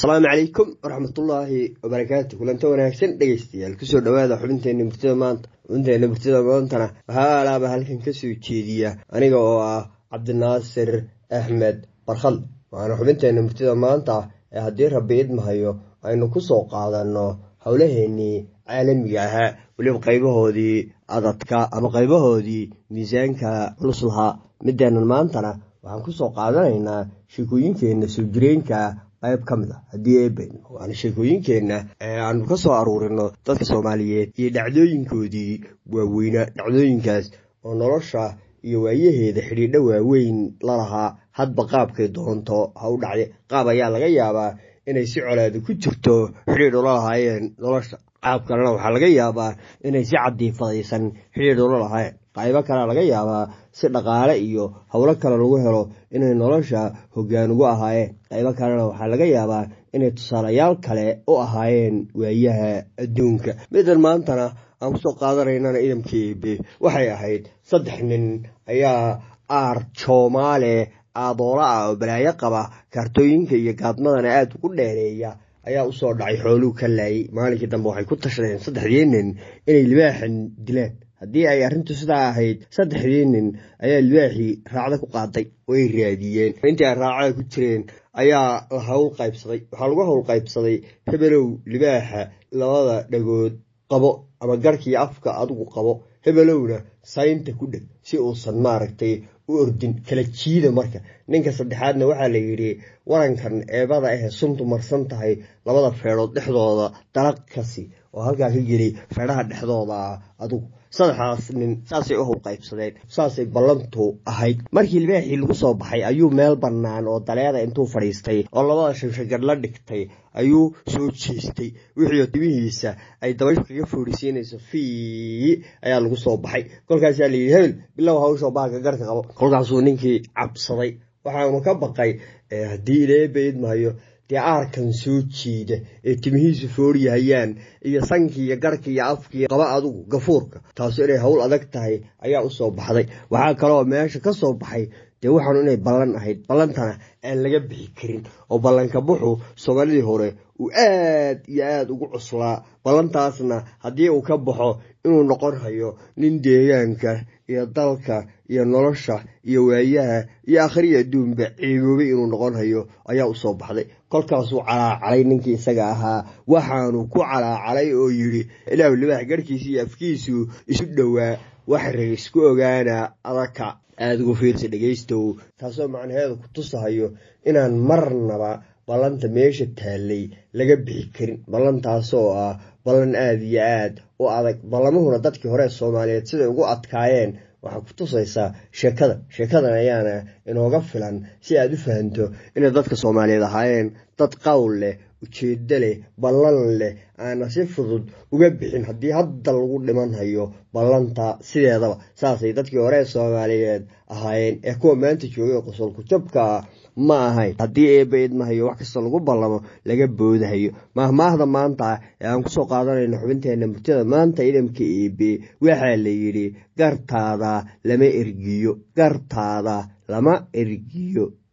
asalaamu calaykum waraxmatullaahi wabarakaatu kulanta wanaagsan dhegeystayaal kusoo dhawaada xubinteena murtida maanta xubinteena murtida maantana waxaa alaaba halkan kasoo jeediya aniga oo ah cabdinaasir axmed barkhad waana xubinteena murtida maanta ee haddii rabbi idmahayo aynu kusoo qaadanno howlaheenii caalamiga ahaa weliba qaybahoodii adadka ama qaybahoodii miisaanka culus lahaa mideenan maantana waxaan kusoo qaadanaynaa sheekooyinkeenna soo jireenka qayb ka mid a haddii eeben waana sheekooyinkeenna ee aanu ka soo aruurino dadka soomaaliyeed iyo dhacdooyinkoodii waaweynaa dhacdooyinkaas oo nolosha iyo waayaheeda xidhiidho waaweyn lalahaa hadba qaabkay doonto ha u dhacde qaab ayaa laga yaabaa inay si colaada ku jirto xidhiidh ula lahaayeen nolosha qaab kalena waxaa laga yaabaa inay si cadiifadaysan xidhiidh ula lahaayeen qaybo kalea laga yaabaa si dhaqaale iyo howlo kale lagu helo inay nolosha hoggaan ugu ahaayeen qaybo kalena waxaa laga yaabaa inay tusaalayaal kale u ahaayeen waayaha adduunka midan maantana aan kusoo qaadanaynana idamka eebe waxay ahayd saddex nin ayaa aar joomaale aadoola ah oo balaayo qaba kaartooyinka iyo gaadmadana aada ugu dheereeya ayaa usoo dhacay xooluu ka laayay maalinkii dambe waxay ku tashadeen saddexdii nin inay libaaxan dilaan haddii ay arrintu sidaa ahayd saddexdii nin ayaa libaaxii raacda ku qaaday oo ay raadiyeen intii ay raacada ku jireen ayaa la hawl qaybsaday waxaa lagu hawl qaybsaday hebelow libaaxa labada dhagood qabo ama garhkiiyo afka adigu qabo hebelowna saynta ku dheg si uusan maaragtay u ordin kala jiida marka ninka saddexaadna waxaa la yidhi warankan eebada ahee suntu marsan tahay labada feedhood dhexdooda dalaq kasi oo halkaa ka geli feedhaha dhexdooda ah adugu saddexdaas nin saasay u hawl qaybsadeen saasay ballantu ahayd markii libaaxii lagu soo baxay ayuu meel bannaan oo daleeda intuu fadhiistay oo labada shanshagar la dhigtay ayuu soo jeestay wixii timihiisa ay dabayshu kaga foorisiinayso fii ayaa lagu soo baxay kolkaasaa layidhi hebel bilow hawshoo bahalka garhka qabo kolkaasuu ninkii cabsaday waxaanu ka baqay haddii ileeba idmahayo dee aarkan soo jeeda ee timihiisu fooriyahayaan iyo sankii iyo garhkii iyo afkii qaba adugu gafuurka taasu inay howl adag tahay ayaa usoo baxday waxaa kaloo meesha ka soo baxay dee waxaanu inay ballan ahayd ballantana aan laga bixi karin oo ballanka buxu soomaalidii hore uu aad iyo aada ugu cuslaa ballantaasna haddii uu ka baxo inuu noqon hayo nin deegaanka iyo dalka iyo nolosha iyo waayaha iyo akhriya adduunba ciiboobay inuu noqon hayo ayaa usoo baxday kolkaasuu calaacalay ninkii isaga ahaa waxaanu ku calaacalay oo yidhi ilaahu libaax garhkiisa iyo afkiisu isu dhowaa wax rag isku ogaana adaka aada ugu fiirsa dhegaystow taasoo macnaheedu ku tusahayo inaan marnaba ballanta meesha taallay laga bixi karin ballantaasoo ah ballan aada iyo aad u adag ballamuhuna dadkii hore soomaaliyeed siday ugu adkaayeen waxaa ku tusaysaa sheekada sheekadan ayaana inooga filan si aad u fahanto inay dadka soomaaliyeed ahaayeen dad qowl leh ujeeddo leh ballan leh aana si fudud uga bixin haddii hadda lagu dhiman hayo ballanta sideedaba saasay dadkii hore soomaaliyeed ahaayeen ee kuwa maanta joogay qosolku jabka ma ahayn haddii eeba idmahayo wax kasta lagu ballamo laga boodahayo mahmaahda maanta ee aan kusoo qaadanayno xubinteena murtida maanta idamka eebe waxaa la yidhi gartaada lama ergiyo gartaada lama ergiyo